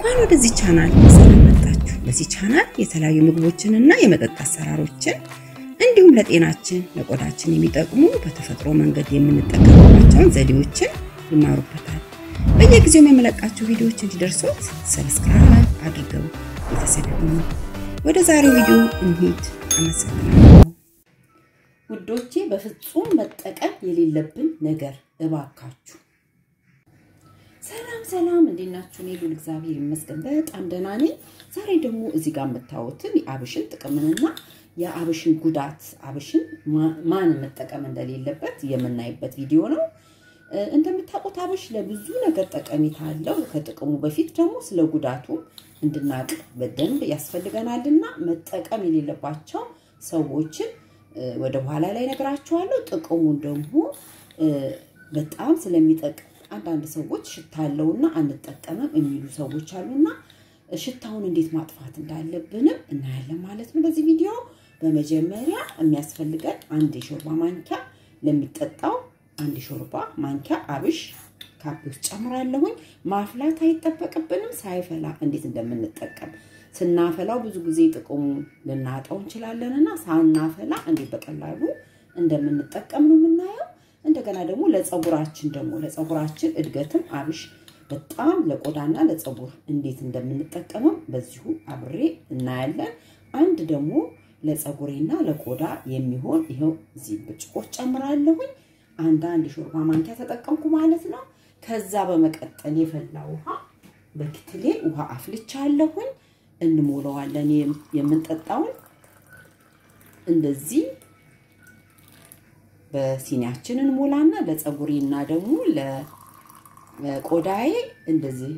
እንኳን ወደዚህ ቻናል በሰላም መጣችሁ። በዚህ ቻናል የተለያዩ ምግቦችንና የመጠጥ አሰራሮችን እንዲሁም ለጤናችን ለቆዳችን የሚጠቅሙ በተፈጥሮ መንገድ የምንጠቀምባቸውን ዘዴዎችን ይማሩበታል። በየጊዜው የመለቃቸው ቪዲዮዎች እንዲደርሱት ሰብስክራይብ አድርገው ቤተሰብ ይሁኑ። ወደ ዛሬው ቪዲዮ እንሂድ። አመሰግናለሁ። ውዶቼ በፍጹም መጠቀም የሌለብን ነገር እባካችሁ። ሰላም ሰላም፣ እንዴት ናችሁ? እኔ ሉል እግዚአብሔር ይመስገን በጣም ደህና ነኝ። ዛሬ ደግሞ እዚህ ጋር የምታዩትን የአብሽን ጥቅምንና የአብሽን ጉዳት አብሽን ማን መጠቀም እንደሌለበት የምናይበት ቪዲዮ ነው። እንደምታውቁት አብሽ ለብዙ ነገር ጠቀሜታ አለው። ከጥቅሙ በፊት ደግሞ ስለ ጉዳቱ እንድናቅ በደንብ ያስፈልገናልና መጠቀም የሌለባቸው ሰዎችን ወደ በኋላ ላይ ነግራችኋለሁ። ጥቅሙን ደግሞ በጣም ስለሚጠቅም አንዳንድ ሰዎች ሽታ አለውና አንጠቀምም የሚሉ ሰዎች አሉና ሽታውን እንዴት ማጥፋት እንዳለብንም እናያለን ማለት ነው በዚህ ቪዲዮ። በመጀመሪያ የሚያስፈልገን አንድ የሾርባ ማንኪያ ለሚጠጣው አንድ የሾርባ ማንኪያ አብሽ ካፕ ውስጥ ጨምራለሁኝ። ማፍላት አይጠበቅብንም። ሳይፈላ እንዴት እንደምንጠቀም ስናፈላው ብዙ ጊዜ ጥቅሙን ልናጣው እንችላለን እና ሳናፈላ እንዴት በቀላሉ እንደምንጠቀም ነው የምናየው። እንደገና ደግሞ ለፀጉራችን ደግሞ ለፀጉራችን እድገትም አብሽ በጣም ለቆዳና ለፀጉር እንዴት እንደምንጠቀመው በዚሁ አብሬ እናያለን። አንድ ደግሞ ለፀጉሬና ለቆዳ የሚሆን ይኸው እዚህ ብርጭቆ ጨምራለሁኝ። አንዳንድ የሾርባ ማንኪያ ተጠቀምኩ ማለት ነው። ከዛ በመቀጠል የፈላ ውሃ በክትሌ ውሃ አፍልቻለሁኝ። እንሞላዋለን የምንጠጣውን እንደዚህ በሲኒያችን እንሞላና ለፀጉሬና ደግሞ ለቆዳዬ እንደዚህ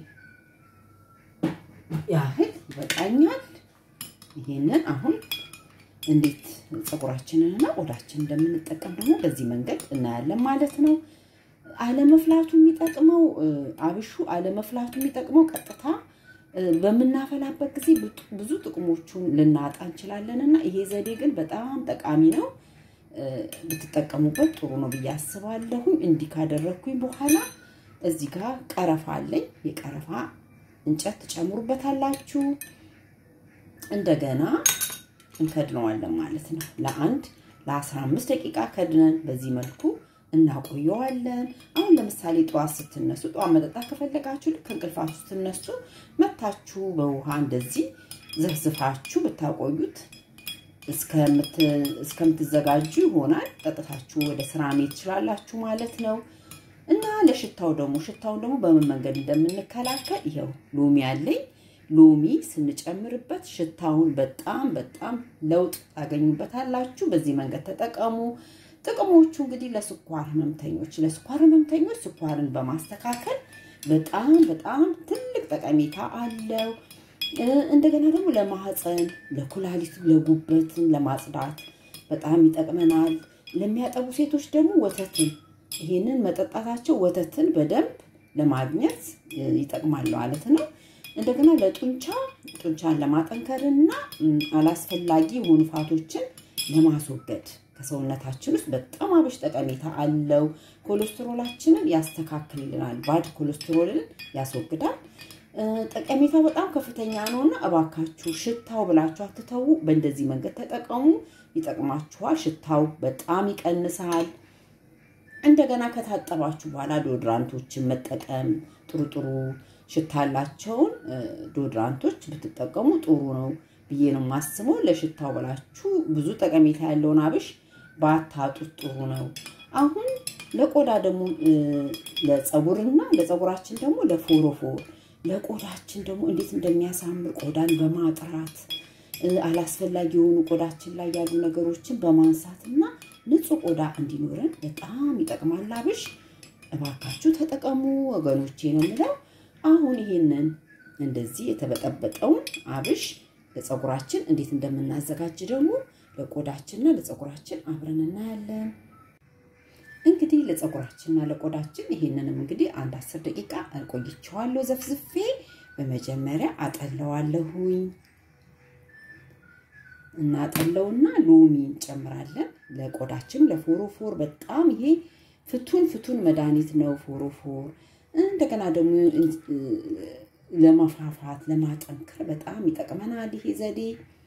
ያህል ይበቃኛል። ይሄንን አሁን እንዴት ፀጉራችንንና ቆዳችንን እንደምንጠቀም ደግሞ በዚህ መንገድ እናያለን ማለት ነው። አለመፍላቱ የሚጠቅመው አብሹ አለመፍላቱ የሚጠቅመው ቀጥታ በምናፈላበት ጊዜ ብዙ ጥቅሞቹን ልናጣ እንችላለን እና ይሄ ዘዴ ግን በጣም ጠቃሚ ነው። ብትጠቀሙበት ጥሩ ነው ብዬ አስባለሁኝ። እንዲህ ካደረግኩኝ በኋላ እዚህ ጋር ቀረፋ አለኝ። የቀረፋ እንጨት ትጨምሩበታላችሁ። እንደገና እንከድነዋለን ማለት ነው። ለአንድ ለአስራ አምስት ደቂቃ ከድነን በዚህ መልኩ እናቆየዋለን። አሁን ለምሳሌ ጠዋት ስትነሱ ጠዋት መጠጣት ከፈለጋችሁ ልክ ከእንቅልፋችሁ ስትነሱ መታችሁ በውሃ እንደዚህ ዘፍዝፋችሁ ብታቆዩት እስከምትዘጋጁ ይሆናል። ጠጥታችሁ ወደ ስራ መሄድ ትችላላችሁ ማለት ነው። እና ለሽታው ደግሞ ሽታውን ደግሞ በምን መንገድ እንደምንከላከል ይኸው ሎሚ አለኝ። ሎሚ ስንጨምርበት ሽታውን በጣም በጣም ለውጥ ታገኙበታላችሁ። በዚህ መንገድ ተጠቀሙ። ጥቅሞቹ እንግዲህ ለስኳር ህመምተኞች ለስኳር ህመምተኞች ስኳርን በማስተካከል በጣም በጣም ትልቅ ጠቀሜታ አለው። እንደገና ደግሞ ለማህፀን፣ ለኩላሊት፣ ለጉበትን ለማጽዳት በጣም ይጠቅመናል። ለሚያጠቡ ሴቶች ደግሞ ወተትን ይሄንን መጠጣታቸው ወተትን በደንብ ለማግኘት ይጠቅማል ማለት ነው። እንደገና ለጡንቻ ጡንቻን ለማጠንከርና አላስፈላጊ የሆኑ ፋቶችን ለማስወገድ ከሰውነታችን ውስጥ በጣም አብሽ ጠቀሜታ አለው። ኮሌስትሮላችንን ያስተካክልልናል። ባድ ኮሌስትሮልን ያስወግዳል። ጠቀሜታው በጣም ከፍተኛ ነው እና እባካችሁ ሽታው ብላችሁ አትተዉ። በእንደዚህ መንገድ ተጠቀሙ፣ ይጠቅማችኋል። ሽታው በጣም ይቀንሳል። እንደገና ከታጠባችሁ በኋላ ዶድራንቶችን መጠቀም ጥሩ ጥሩ ሽታ ያላቸውን ዶድራንቶች ብትጠቀሙ ጥሩ ነው ብዬ ነው የማስበው። ለሽታው ብላችሁ ብዙ ጠቀሜታ ያለውን አብሽ ባታጡት ጥሩ ነው። አሁን ለቆዳ ደግሞ ለፀጉርና ለፀጉራችን ደግሞ ለፎሮፎር ለቆዳችን ደግሞ እንዴት እንደሚያሳምር ቆዳን በማጥራት አላስፈላጊ የሆኑ ቆዳችን ላይ ያሉ ነገሮችን በማንሳትና ንጹህ ቆዳ እንዲኖረን በጣም ይጠቅማል አብሽ። እባካችሁ ተጠቀሙ ወገኖቼ ነው የምለው። አሁን ይሄንን እንደዚህ የተበጠበጠውን አብሽ ለፀጉራችን እንዴት እንደምናዘጋጅ ደግሞ ለቆዳችንና ለፀጉራችን አብረን እናያለን። እንግዲህ ለፀጉራችንና ለቆዳችን ይሄንንም እንግዲህ አንድ አስር ደቂቃ ቆይቼዋለሁ ዘፍዝፌ። በመጀመሪያ አጠለዋለሁኝ። እናጠለውና ሎሚ እንጨምራለን። ለቆዳችን ለፎሮፎር በጣም ይሄ ፍቱን ፍቱን መድኃኒት ነው ፎሮፎር። እንደገና ደግሞ ለመፋፋት ለማጠንከር በጣም ይጠቅመናል ይሄ ዘዴ።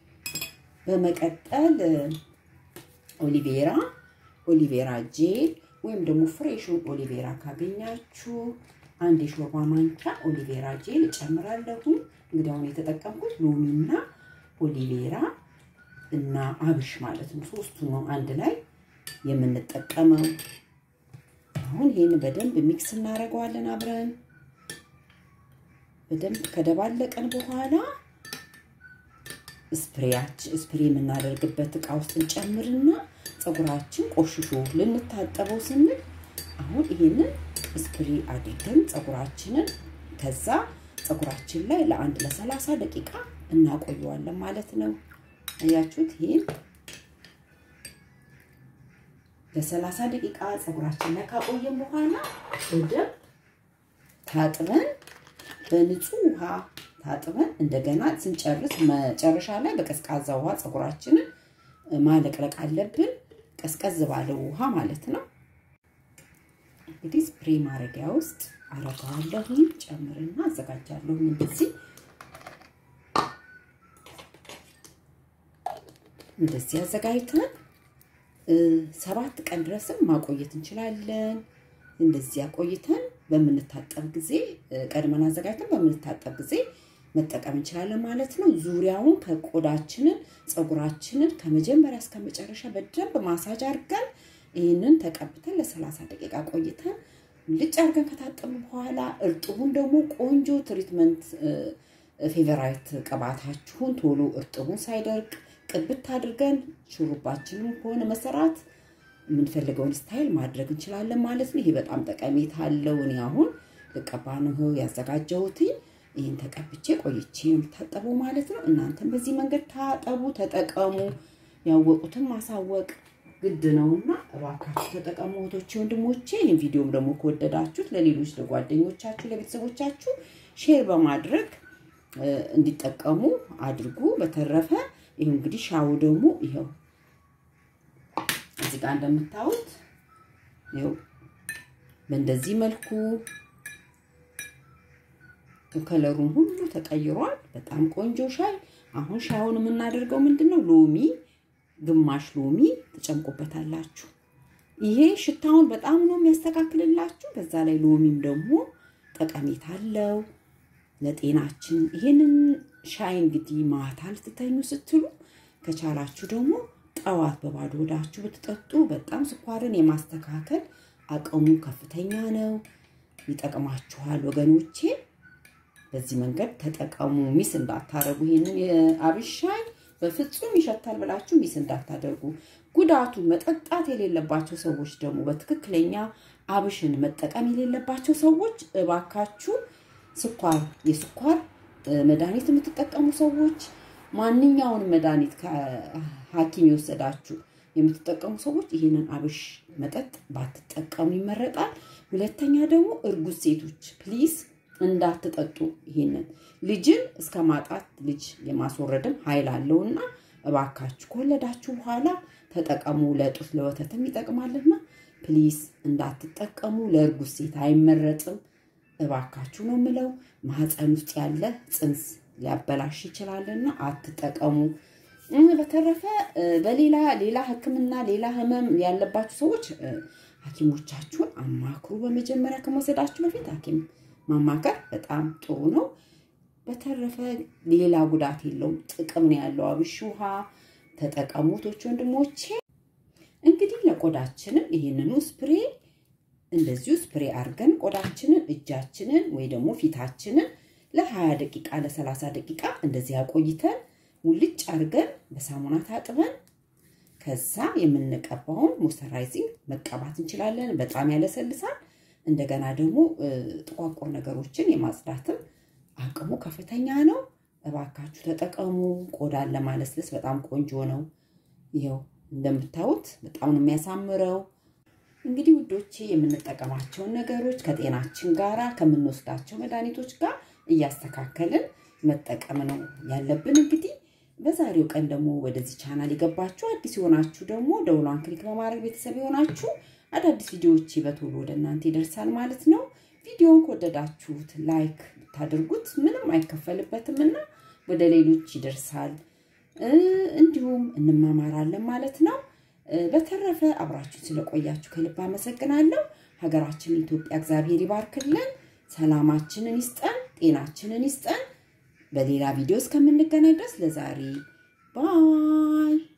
በመቀጠል ኦሊቬራ ኦሊቬራ ጄል ወይም ደግሞ ፍሬሹን ኦሊቬራ ካገኛችሁ አንድ የሾርባ ማንኪያ ኦሊቬራ ጄል እጨምራለሁ። እንግዲህ አሁን የተጠቀምኩት ሎሚና ኦሊቬራ እና አብሽ ማለት ነው። ሶስቱን ነው አንድ ላይ የምንጠቀመው። አሁን ይህን በደንብ ሚክስ እናደርገዋለን አብረን በደንብ ከደባለቀን በኋላ ስፕሬያችን ስፕሬ የምናደርግበት እቃ ውስጥ እንጨምርና ፀጉራችን ቆሽሾ ልንታጠበው ስንል አሁን ይሄንን ስፕሬ አድርገን ፀጉራችንን ከዛ ፀጉራችን ላይ ለአንድ ለሰላሳ ደቂቃ እናቆየዋለን ማለት ነው። አያችሁት? ይሄን ለሰላሳ ደቂቃ ፀጉራችን ላይ ካቆየን በኋላ በደንብ ታጥበን በንጹህ ውሃ ታጥበን እንደገና ስንጨርስ መጨረሻ ላይ በቀዝቃዛ ውሃ ፀጉራችንን ማለቅለቅ አለብን። ቀዝቀዝ ባለ ውሃ ማለት ነው። እንግዲህ ስፕሬ ማድረጊያ ውስጥ አረገዋለሁ። ጨምርና አዘጋጃለሁ። እንደዚህ እንደዚህ አዘጋጅተን ሰባት ቀን ድረስም ማቆየት እንችላለን። እንደዚህ አቆይተን በምንታጠብ ጊዜ ቀድመን አዘጋጅተን በምንታጠብ ጊዜ መጠቀም እንችላለን ማለት ነው። ዙሪያውን ከቆዳችንን ፀጉራችንን ከመጀመሪያ እስከ መጨረሻ በደንብ ማሳጅ አድርገን ይህንን ተቀብተን ለሰላሳ ደቂቃ ቆይተን ልጭ አድርገን ከታጠቡ በኋላ እርጥቡን ደግሞ ቆንጆ ትሪትመንት ፌቨራይት ቅባታችሁን ቶሎ እርጥቡን ሳይደርቅ ቅብት አድርገን ሹሩባችንን ከሆነ መሰራት የምንፈልገውን ስታይል ማድረግ እንችላለን ማለት ነው። ይሄ በጣም ጠቀሜታ አለው። እኔ አሁን ልቀባ ነው ያዘጋጀሁት። ይህን ተቀብቼ ቆይቼ የምታጠበው ማለት ነው። እናንተም በዚህ መንገድ ታጠቡ፣ ተጠቀሙ። ያወቁትን ማሳወቅ ግድ ነውና እባካችሁ ተጠቀሙ እህቶቼ፣ ወንድሞቼ። ይህን ቪዲዮም ደግሞ ከወደዳችሁት ለሌሎች ለጓደኞቻችሁ፣ ለቤተሰቦቻችሁ ሼር በማድረግ እንዲጠቀሙ አድርጉ። በተረፈ ይህ እንግዲህ ሻው ደግሞ ይኸው እዚህ ጋር እንደምታዩት ይኸው በእንደዚህ መልኩ ከለሩን ሁሉ ተቀይሯል። በጣም ቆንጆ ሻይ። አሁን ሻዩን የምናደርገው ምንድን ነው? ሎሚ ግማሽ ሎሚ ትጨምቁበታላችሁ። ይሄ ሽታውን በጣም ነው የሚያስተካክልላችሁ። በዛ ላይ ሎሚም ደግሞ ጠቀሜታ አለው ለጤናችን። ይሄንን ሻይ እንግዲህ ማታ ልትተኙ ስትሉ ከቻላችሁ ደግሞ ጠዋት በባዶ ሆዳችሁ ብትጠጡ በጣም ስኳርን የማስተካከል አቅሙ ከፍተኛ ነው። ይጠቅማችኋል ወገኖቼ። በዚህ መንገድ ተጠቀሙ። ሚስ እንዳታደርጉ። ይሄንን የአብሽ ሻይ በፍጹም ይሸታል ብላችሁ ሚስ እንዳታደርጉ። ጉዳቱ መጠጣት የሌለባቸው ሰዎች ደግሞ በትክክለኛ አብሽን መጠቀም የሌለባቸው ሰዎች እባካችሁ ስኳር የስኳር መድኃኒት የምትጠቀሙ ሰዎች ማንኛውንም መድኃኒት ከሐኪም የወሰዳችሁ የምትጠቀሙ ሰዎች ይህንን አብሽ መጠጥ ባትጠቀሙ ይመረጣል። ሁለተኛ ደግሞ እርጉዝ ሴቶች ፕሊዝ እንዳትጠጡ። ይሄንን ልጅን እስከ ማጣት ልጅ የማስወረድም ኃይል አለውና እባካችሁ ከወለዳችሁ በኋላ ተጠቀሙ። ለጡት ለወተትም ይጠቅማልና ፕሊዝ እንዳትጠቀሙ። ለእርጉዝ ሴት አይመረጥም። እባካችሁ ነው የምለው። ማህፀን ውስጥ ያለ ፅንስ ሊያበላሽ ይችላልና አትጠቀሙ። በተረፈ በሌላ ሌላ ሕክምና ሌላ ህመም ያለባችሁ ሰዎች ሐኪሞቻችሁን አማክሩ። በመጀመሪያ ከመውሰዳችሁ በፊት ሐኪም ማማከር በጣም ጥሩ ነው። በተረፈ ሌላ ጉዳት የለውም፣ ጥቅም ነው ያለው። አብሽ ውሃ ተጠቀሙቶች ወንድሞቼ። እንግዲህ ለቆዳችንም ይህንኑ ስፕሬ እንደዚሁ ስፕሬ አድርገን ቆዳችንን እጃችንን ወይ ደግሞ ፊታችንን ለ20 ደቂቃ ለ30 ደቂቃ እንደዚህ አቆይተን ሙልጭ አድርገን በሳሙና ታጥበን ከዛ የምንቀባውን ሞይስቸራይዚንግ መቀባት እንችላለን። በጣም ያለሰልሳል። እንደገና ደግሞ ጥቋቁር ነገሮችን የማጽዳትም አቅሙ ከፍተኛ ነው። እባካችሁ ተጠቀሙ። ቆዳን ለማለስለስ በጣም ቆንጆ ነው። ይኸው እንደምታዩት በጣም ነው የሚያሳምረው። እንግዲህ ውዶቼ የምንጠቀማቸውን ነገሮች ከጤናችን ጋር ከምንወስዳቸው መድኃኒቶች ጋር እያስተካከልን መጠቀም ነው ያለብን። እንግዲህ በዛሬው ቀን ደግሞ ወደዚህ ቻናል የገባችሁ አዲስ የሆናችሁ ደግሞ ደውሏን ክሊክ በማድረግ ቤተሰብ የሆናችሁ አዳዲስ ቪዲዮዎች በቶሎ ወደ እናንተ ይደርሳል ማለት ነው። ቪዲዮን ከወደዳችሁት ላይክ ብታደርጉት ምንም አይከፈልበትም እና ወደ ሌሎች ይደርሳል። እንዲሁም እንማማራለን ማለት ነው። በተረፈ አብራችሁ ስለቆያችሁ ከልብ አመሰግናለሁ። ሀገራችን ኢትዮጵያ እግዚአብሔር ይባርክልን፣ ሰላማችንን ይስጠን፣ ጤናችንን ይስጠን። በሌላ ቪዲዮ እስከምንገናኝ ድረስ ለዛሬ ባይ